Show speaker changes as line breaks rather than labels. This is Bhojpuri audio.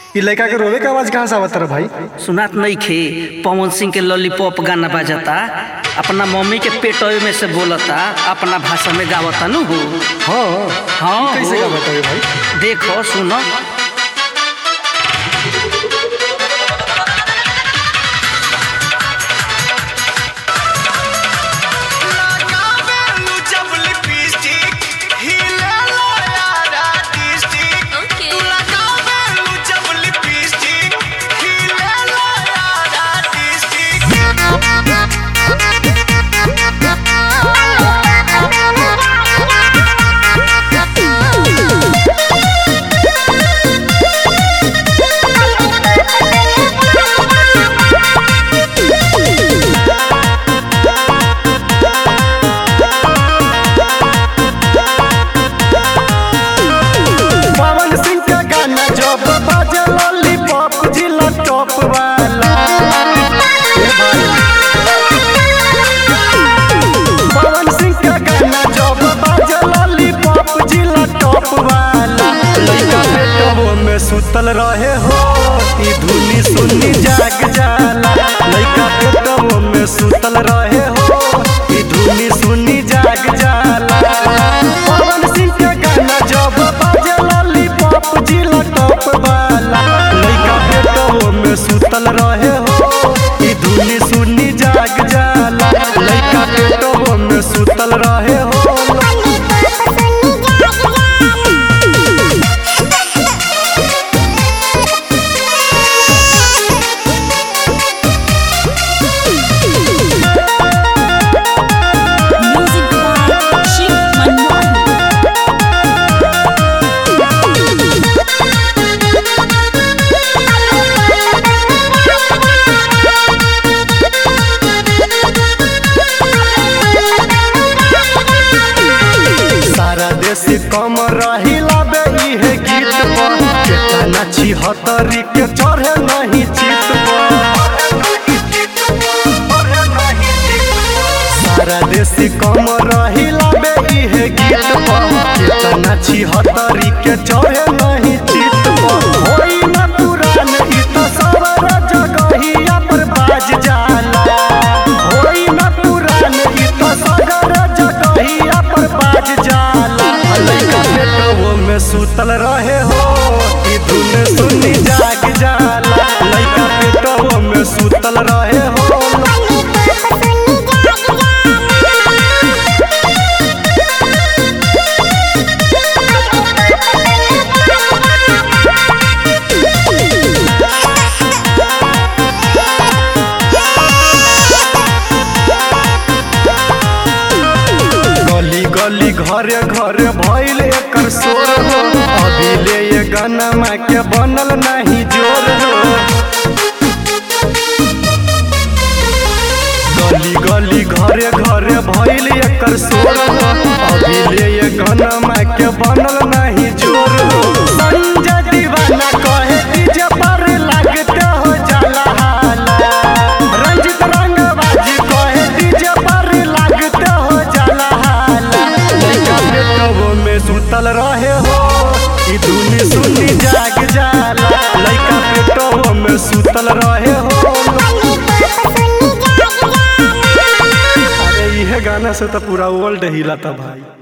ई लड़का के रोवे के आवाज कहाँ से आवत रहा भाई
सुनात नहीं खे पवन सिंह के लॉलीपॉप गाना बजाता अपना मम्मी के पेटवे में से बोलता अपना भाषा में गावता नु हो
हाँ
हाँ
कैसे
हो।
का बताइए भाई
देखो सुनो
लगावेलू जब लिपस्टिक हिलेला यारा डिस्ट्रिक्ट
Okay.
तू लगावेलू जब लिपस्टिक हिलेला यारा
पवन सिंह का गाना जब बाजे लॉलीपॉप जिला टॉप वाला ए भाई पवन सिंह का गाना जब बाजे लॉलीपॉप जिला टॉप वाला लड़का बेटवो में सुतल रहे हो ई धुनी सुनी जाग जाला लड़का बेटवो में सुतल रहे हो ई धुनी सुनी जाग जाला पवन सिंह का गाना जब बाजे लॉलीपॉप जिला टॉप वाला लड़का बेटवो में सुतल रहे हो ई धुनी सुनी जाग जाला लड़का बेटवो में सुतल रहे हो
Music by Shiv Manmohan.
सारा देश कम रहिला बे इहे गीत पर केतना छिहत्तरी के चढ़े नहीं चित पर सारा देश कम रहिला बे इहे गीत पर केतना छिहत्तरी के चढ़े नहीं चित पर होई न पुरान ई तो सवर जगहिया पर बाज जाला होई न पुरान ई तो सगर जगहिया पर बाज जाला लइका बेटवो में सुतल रहे हो ई धुन सुनी जाग जाला लइका बेटवो में सुतल रहे हो गली गली घरे घरे भइल एकर शोर हो अभी ले ये गाना माँ के बनल नहीं जोर हो गली गली घरे घरे भइल एकर शोर हो अभी ले ये गाना माँ के बनल नहीं जोर हो संजय दीवाना कहे डीजे पर लगते हो जाला हाला रंजित रंगबाजी कहे डीजे पर लगते हो जाला हाला लइका बेटवो में सुतल रहे हो ई धुनी सुनी जाग जाला लइका बेटवो में सुतल रहे हो अरे इहे गाना से तो पूरा वर्ल्ड हिलाता भाई